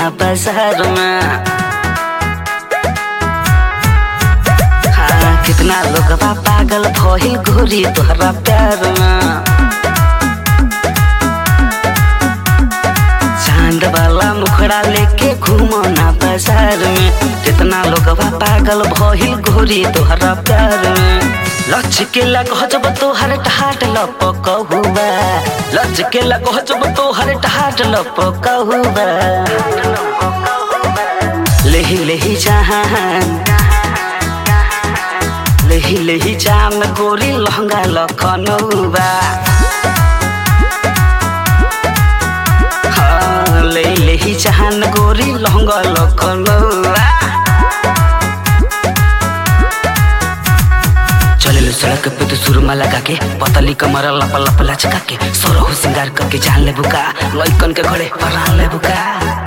बाजार में हाँ कितना लोग बा पागल भइल गोरी तोहरा प्यार में चांद वाला मुखड़ा लेके घूमो ना बाजार में कितना लोग बा पागल भइल गोरी तोहरा प्यार में लच के लगो जब तोहर ठाट लपक हुआ लच के लगो जब तोहर ठाट लपक हुआ लेही लेही जहान लेही लेही जाम गोरी लहंगा लखनऊबा हाँ ले लेही जहान गोरी लहंगा लखनऊबा चले सड़क पे तो सुरमा लगा के पतली कमर लप लप लचका के सोरहु सिंगार करके जान ले बुका लइकन के घरे परान ले बुका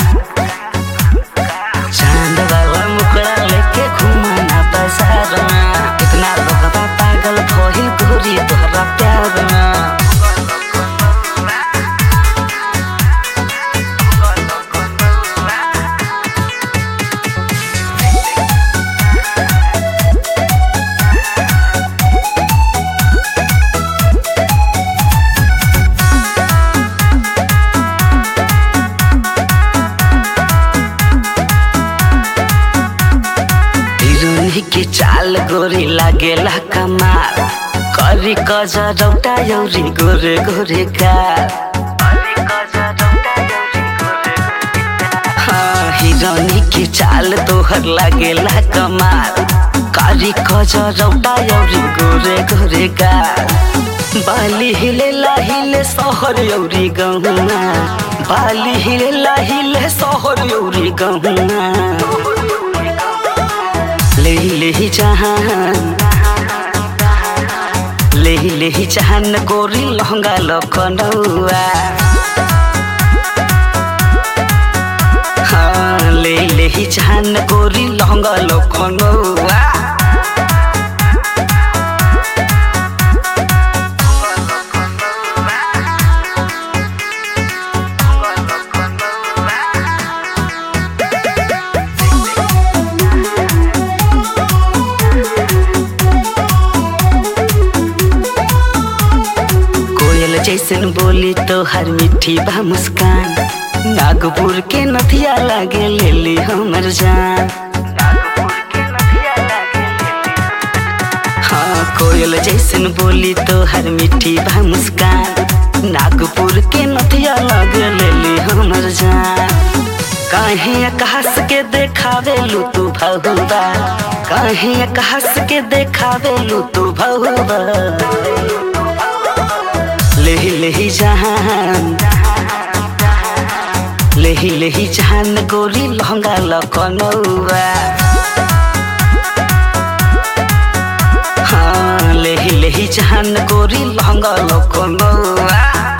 चांद वाला मुखड़ा लेके घूमना बाजार में कितना लोग बा पागल भइल गोरी तोहरा प्यार में हिरोनी के चाल गोरी लागेला कमाल करी कजरौटा यौरी गोरे गोरे गाल हाँ हिरोनी के चाल तोहर लागेला कमाल करी कजरौटा यौरी गोरे गोरे गाल बाली हिले लाहिले सहर यौरी गहुना बाली हिले लाहिले सहर यौरी गहुना लेही लेही जहान लेही लेही जहान गोरी लहंगा लखनऊआ हाँ ले लेही जहान गोरी लहंगा लखनऊआ कोयल जैसन बोली तो हर मिठी बा मुस्कान नागपुर के नथिया लागे ले ली हमर जान हाँ कोयल जैसन बोली तो हर मिठी बा मुस्कान नागपुर के नथिया लागे ले ली हमर जान काहे कहस के देखावे लू तू भहुबा काहे कहस के देखावे लू तू भहुबा लेही लेही जहान लेही लेही जहान गोरी लहंगा लखनऊआ हाँ लेही लेही जहान गोरी लहंगा लखनऊआ